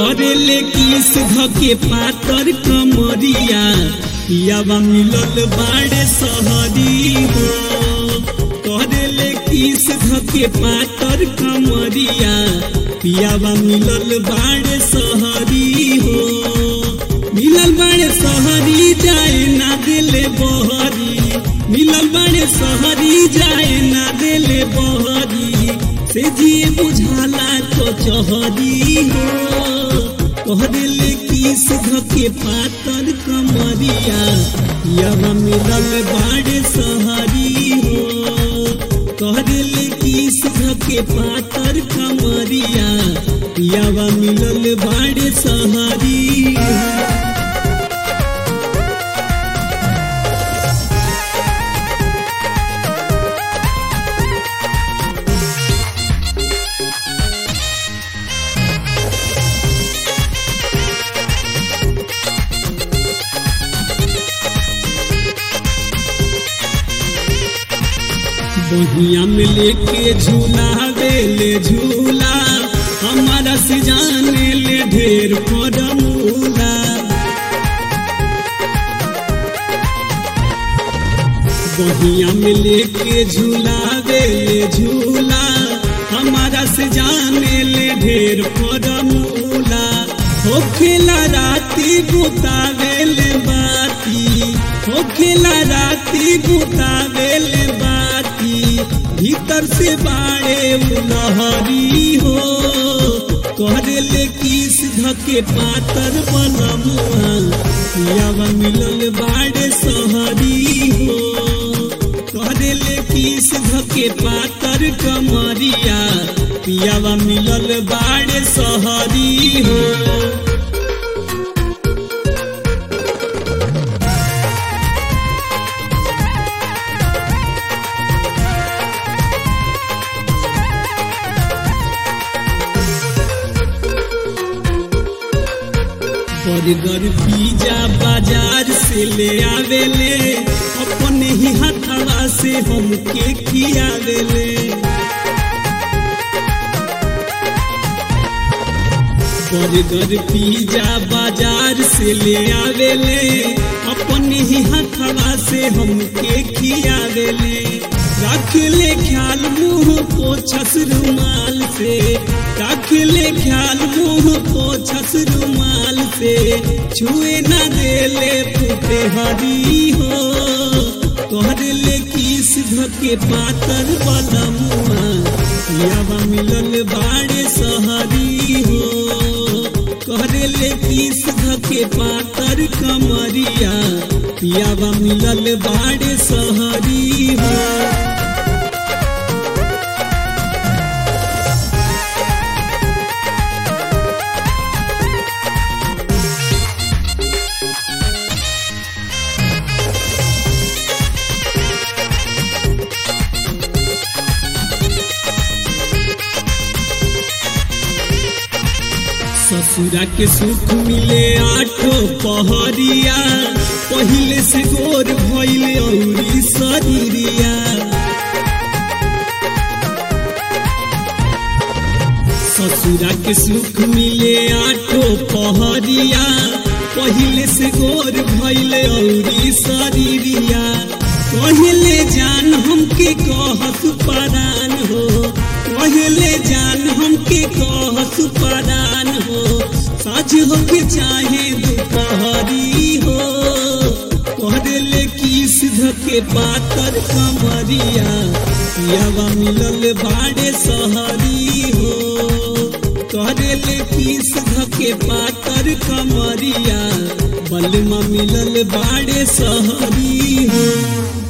करेले किस धके पातर कमरिया पियावा मिलल बाड़े सहरी हो करेले किस धके पातर कमरिया पियावा मिलल बाड़े सहरी हो मिलल बाड़े सहरी जाए ना दिले बहरी मिलल बाड़े सहरी जाए ना दिले बहरी से जिए बुझाला तो चहरी हो कह दिले किस धके पातर कमरिया यवा मिलल बाड़े सहरी हो कह दिले किस धके पातर कमरिया यवा मिलल बाड़े सहरी हो बहिया में लेके झूला ले झूला हमारा से जाने ले ढेर फरमूला बहिया में लेके झूला ले झूला हमारा से जाने ले ढेर फरमूला हो खेला राती गुतावेले बाती हो खेला राती गुतावेले बाती भीतर से बाड़े लहरी हो कहले किस धके पातर बनमुआ पियावा मिलल बाड़े सहरी हो कहले किस धके पातर कमरिया पियावा मिलल बाड़े सहरी हो बर्गर पिज्जा बाजार से ले आवेले अपने ही हथवा से हमके खियावेले बर्गर पिज्जा बाजार से ले आवेले अपने ही हथवा से हमके खियावेले रख ले ख्याल मुंह पोछस रुमाल से रख ले ख्याल मुंह पोछस रुमाल से छुए न देले फूटे हरी हो कहले किस धके पातर वाला मुआ यावा मिलल बाड़े सहरी हो कहले किस धके पातर कमरिया पियावा मिलल बाड़े सहरी हो ससुरा के सुख मिले आठो पहरिया पहले से गोर भइले औरी शरीरिया ससुरा के सुख मिले आठो पहरिया पहले से गोर भइले औरी शरीरिया कहले जान हमके कहस परान हो कहले जान हमके कहस परान हो साझ होके चाहे दोपहरी हो कहले किस धके पातर कमरिया पियावा मिलल बाड़े सहरी हो कहले किस धके पातर कमरिया बलमा मिलल बाड़े सहरी हो